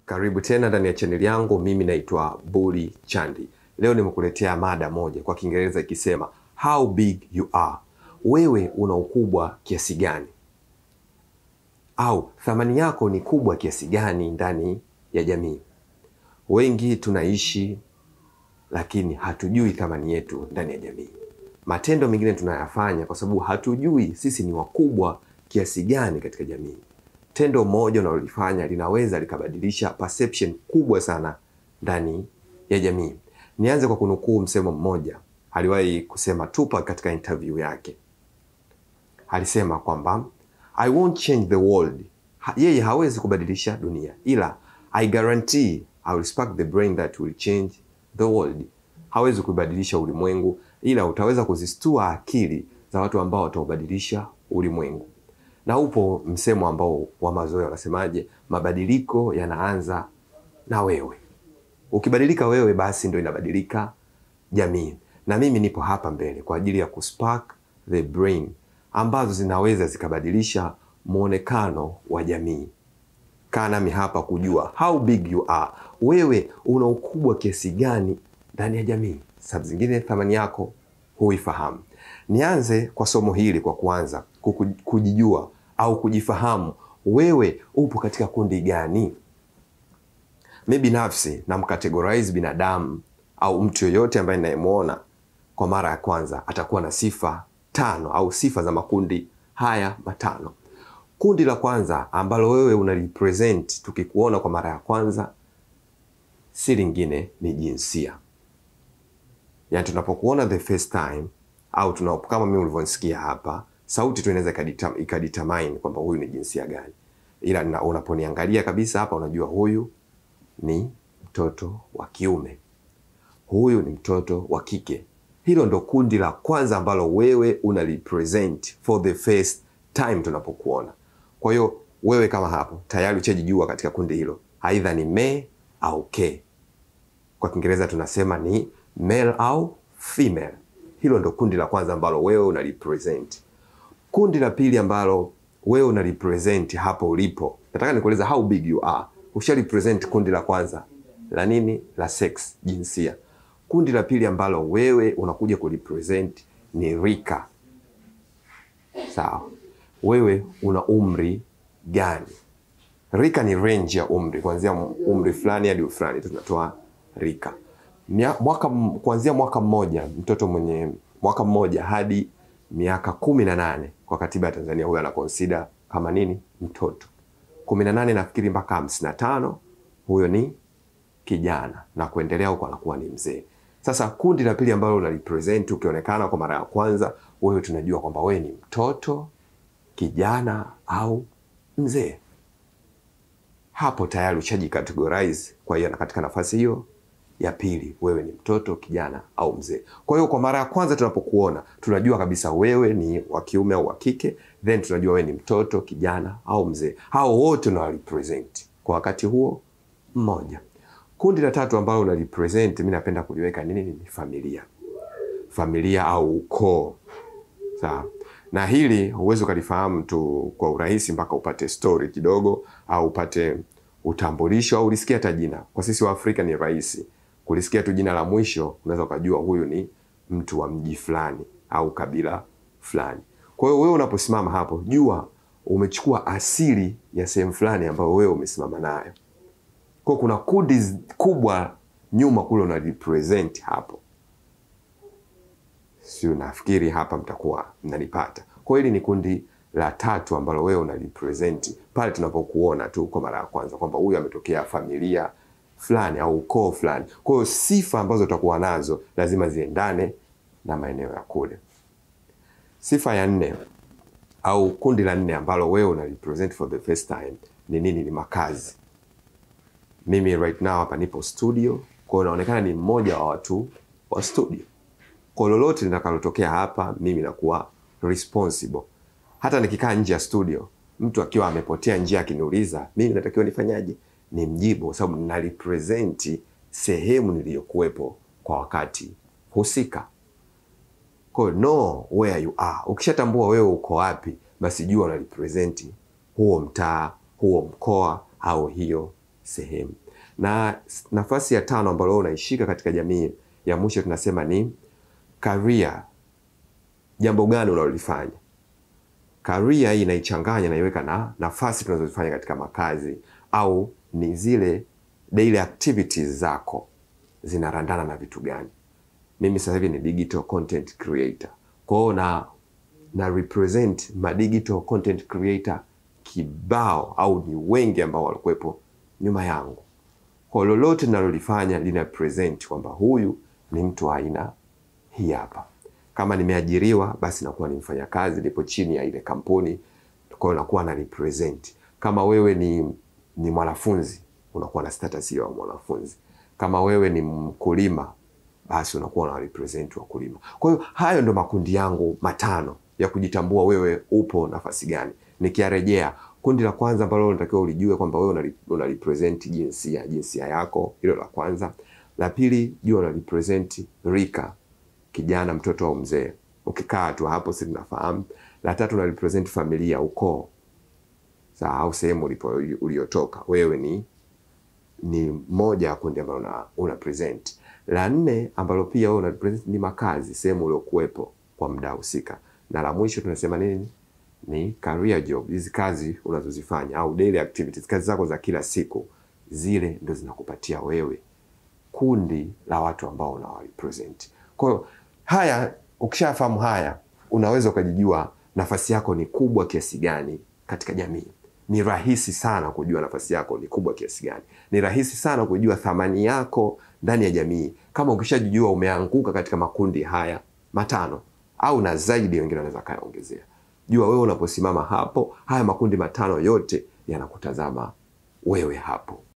Karibu tena ndani ya chaneli yangu. Mimi naitwa Buli Chandi. Leo nimekuletea mada moja kwa Kiingereza ikisema how big you are, wewe una ukubwa kiasi gani, au thamani yako ni kubwa kiasi gani ndani ya jamii. Wengi tunaishi lakini hatujui thamani yetu ndani ya jamii. Matendo mengine tunayafanya kwa sababu hatujui sisi ni wakubwa kiasi gani katika jamii. Tendo moja unalolifanya linaweza likabadilisha perception kubwa sana ndani ya jamii. Nianze kwa kunukuu msemo mmoja aliwahi kusema Tupac katika interview yake. Alisema kwamba I won't change the world. Ha, yeye hawezi kubadilisha dunia, ila I guarantee I will spark the brain that will change the world. Hawezi kubadilisha ulimwengu, ila utaweza kuzistua akili za watu ambao wataubadilisha ulimwengu. Na upo msemo ambao wa mazoea wanasemaje, mabadiliko yanaanza na wewe. Ukibadilika wewe, basi ndio inabadilika jamii. Na mimi nipo hapa mbele kwa ajili ya kuspark the brain ambazo zinaweza zikabadilisha mwonekano wa jamii. Kaa nami hapa kujua how big you are, wewe una ukubwa kiasi gani ndani ya jamii. Sababu zingine thamani yako huifahamu. Nianze kwa somo hili kwa kuanza kuku- kujijua au kujifahamu, wewe upo katika kundi gani? Mi binafsi namkategorize binadamu au mtu yoyote ambaye ninayemwona kwa mara ya kwanza atakuwa na sifa tano au sifa za makundi haya matano. Kundi la kwanza ambalo wewe unalipresent tukikuona kwa mara ya kwanza, si lingine ni jinsia. Yaani tunapokuona the first time au tuna, kama mimi ulivyonisikia hapa, sauti tu inaweza ikadita- ikadetermine kwamba huyu ni jinsia gani, ila na- unaponiangalia kabisa hapa unajua huyu ni mtoto wa kiume, huyu ni mtoto wa kike. Hilo ndo kundi la kwanza ambalo wewe una represent for the first time tunapokuona. Kwa hiyo wewe kama hapo tayari uchajijua katika kundi hilo, aidha ni me au ke. Kwa Kiingereza tunasema ni male au female. Hilo ndo kundi la kwanza ambalo wewe una represent. Kundi la pili ambalo wewe una represent hapo ulipo, nataka nikueleza how big you are. Usha represent kundi la kwanza la nini? La sex, jinsia. Kundi la pili ambalo wewe unakuja kurepresent ni rika. Sawa, wewe una umri gani? Rika ni range ya umri, kuanzia umri fulani hadi fulani, tunatoa rika. Mia- Mwaka m- kuanzia mwaka mmoja, mtoto mwenye mwaka mmoja hadi miaka kumi na nane kwa katiba ya Tanzania, huyo anakonsida kama nini? Mtoto. kumi na nane nafikiri mpaka hamsini na tano huyo ni kijana, na kuendelea huko anakuwa ni mzee. Sasa kundi la pili ambalo una represent ukionekana kwa mara ya kwanza, wewe tunajua kwamba wewe ni mtoto, kijana au mzee hapo tayari ushajicategorize. Kwa hiyo na katika nafasi hiyo ya pili, wewe ni mtoto, kijana au mzee. Kwa hiyo kwa mara ya kwanza tunapokuona, tunajua kabisa wewe ni wa kiume au wa kike, then tunajua wewe ni mtoto, kijana au mzee. Hao wote una represent kwa wakati huo mmoja. Kundi la tatu ambalo una represent, mimi napenda kuliweka nini? Ni familia, familia au ukoo. Sawa. Na hili huwezi ukalifahamu tu kwa urahisi mpaka upate story kidogo au upate utambulisho au ulisikia hata jina. Kwa sisi wa Afrika ni rahisi kulisikia tu jina la mwisho, unaweza ukajua huyu ni mtu wa mji fulani au kabila fulani. Kwa hiyo wewe unaposimama hapo, jua umechukua asili ya sehemu fulani ambayo wewe umesimama nayo. Kwa hiyo kuna kundi kubwa nyuma kule una represent hapo si nafikiri hapa mtakuwa mnanipata. Kwa hiyo hili ni kundi la tatu ambalo wewe una represent pale tunapokuona tu kwa mara ya kwanza kwamba huyu ametokea familia fulani au ukoo fulani. Kwa hiyo sifa ambazo utakuwa nazo lazima ziendane na maeneo ya kule. Sifa ya nne au kundi la nne ambalo wewe una represent for the first time ni nini? Ni makazi. Mimi right now hapa nipo studio, kwa hiyo naonekana ni mmoja wa watu wa studio kwa lolote litakalotokea hapa, mimi nakuwa responsible. Hata nikikaa nje ya studio, mtu akiwa amepotea njia akiniuliza, mimi natakiwa nifanyaje? Ni mjibu, kwa sababu nina represent sehemu niliyokuwepo kwa wakati husika. Kwa hiyo know where you are. Ukishatambua wewe uko wapi, basi jua una represent huo mtaa, huo mkoa au hiyo sehemu. Na nafasi ya tano ambayo wewe unaishika katika jamii, ya mwisho tunasema ni career. Jambo gani unalolifanya? Career hii inaichanganya naiweka na nafasi tunazozifanya katika makazi au ni zile daily activities zako zinarandana na vitu gani. Mimi sasa hivi ni digital content creator, kwa hiyo na na represent ma digital content creator kibao, au ni wengi ambao walikuwepo nyuma yangu. Kwa lolote ninalolifanya lina present kwamba huyu ni mtu wa aina hii hapa. Kama nimeajiriwa basi nakuwa ni mfanyakazi, nipo chini ya ile kampuni, kwa hiyo nakuwa na represent. Kama wewe ni ni mwanafunzi, unakuwa na status ya mwanafunzi. Kama wewe ni mkulima, basi unakuwa na represent wakulima. Kwa hiyo hayo ndo makundi yangu matano ya kujitambua wewe upo nafasi gani. Nikiarejea, kundi la kwanza ambalo unatakiwa ulijue kwamba wewe una represent jinsia, jinsia yako, hilo la kwanza. La pili, jua una represent rika, kijana, mtoto au mzee. Ukikaa tu hapo si tunafahamu. La tatu, una represent familia, ukoo, sawa, au sehemu ulipo uliotoka. Wewe ni ni moja ya kundi ambalo una, una present. La nne ambalo pia wewe una represent ni makazi, sehemu uliokuwepo kwa muda husika. Na la mwisho tunasema nini? Ni career job, hizi kazi unazozifanya au daily activities, kazi zako za kila siku, zile ndo zinakupatia wewe kundi la watu ambao unawarepresent. Kwa hiyo haya, ukishafahamu haya, unaweza ukajijua nafasi yako ni kubwa kiasi gani katika jamii. Ni rahisi sana kujua nafasi yako ni kubwa kiasi gani. Ni rahisi sana kujua thamani yako ndani ya jamii kama ukishajijua umeanguka katika makundi haya matano au na zaidi, wengine wanaweza kayaongezea. Jua wewe unaposimama hapo, haya makundi matano yote yanakutazama wewe hapo.